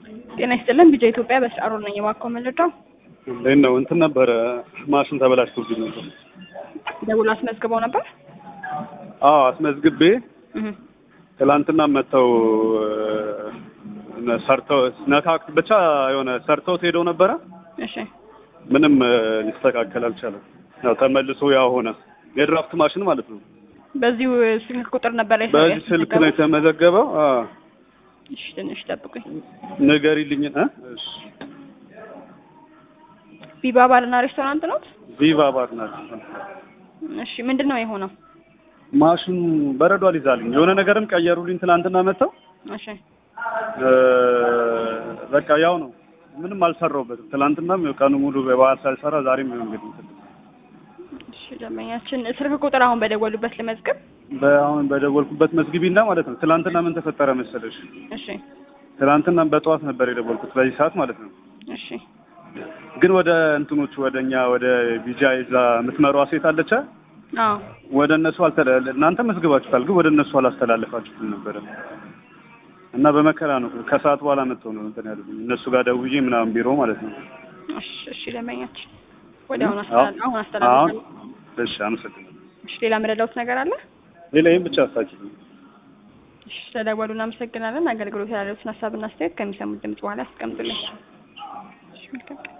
ጤና ይስጥልን ቢጃ ኢትዮጵያ በስራ ሮል ነኝ። የባካው መረጃው እንዴት ነው? እንትን ነበረ ማሽን ተበላሽቶብኝ ነበር። ደውሎ አስመዝግበው ነበር። አዎ አስመዝግቤ እህ ትላንትና መጥተው ሰርተው ነካክ ብቻ የሆነ ሰርተውት ሄደው ነበረ። እሺ ምንም ሊስተካከል አልቻለም። ያው ተመልሶ ያው ሆነ። የድራፍት ማሽን ማለት ነው። በዚሁ ስልክ ቁጥር ነበር ላይ በዚህ ስልክ ነው የተመዘገበው። አዎ እሺ ትንሽ ጠብቁኝ። ንገሪልኝ እ እሺ ቢባ ባርና ሬስቶራንት ነው። ቪቫ ባር ናት። እሺ ምንድን ነው የሆነው? ማሽኑ በረዶ አልይዛልኝ የሆነ ነገርም ቀየሩልኝ ትላንትና መጥተው እሺ እ በቃ ያው ነው። ምንም አልሰራውበትም። ትላንትናም ቀኑ ሙሉ በበዓል ሳልሰራ ዛሬም ይኸው እንግዲህ እንትን እሺ ደንበኛችን ስልክ ቁጥር አሁን በደወሉበት ልመዝግብ። በአሁን በደወልኩበት መዝግቢና ማለት ነው። ትላንትና ምን ተፈጠረ መሰለሽ? እሺ ትላንትና በጠዋት ነበር የደወልኩት በዚህ ሰዓት ማለት ነው። እሺ ግን ወደ እንትኖቹ ወደ እኛ ወደ ቢጃ ይዛ የምትመሯ ሴት አለች። አዎ ወደ እነሱ አልተላ እናንተ መዝግባችሁታል፣ ግን ወደ እነሱ አላስተላለፋችሁትም ነበረ እና በመከራ ነው ከሰዓት በኋላ መጥተው ነው እንትን ያሉት እነሱ ጋር ደውዬ ምናምን ቢሮ ማለት ነው። እሺ እሺ ደንበኛችን ወዲያውኑ አሁን አስተላል አሁን አስተላልፋለሁ። እሺ፣ አመሰግናለሁ። እሺ ሌላ የምረዳውት ነገር አለ? ሌላ ይህን ብቻ አስታኪልኝ። እሺ ስለደወሉ እናመሰግናለን። አገልግሎት ያሉትን ሀሳብና አስተያየት ከሚሰሙት ድምጽ በኋላ ያስቀምጡልኝ። እሺ መልካም ቀን።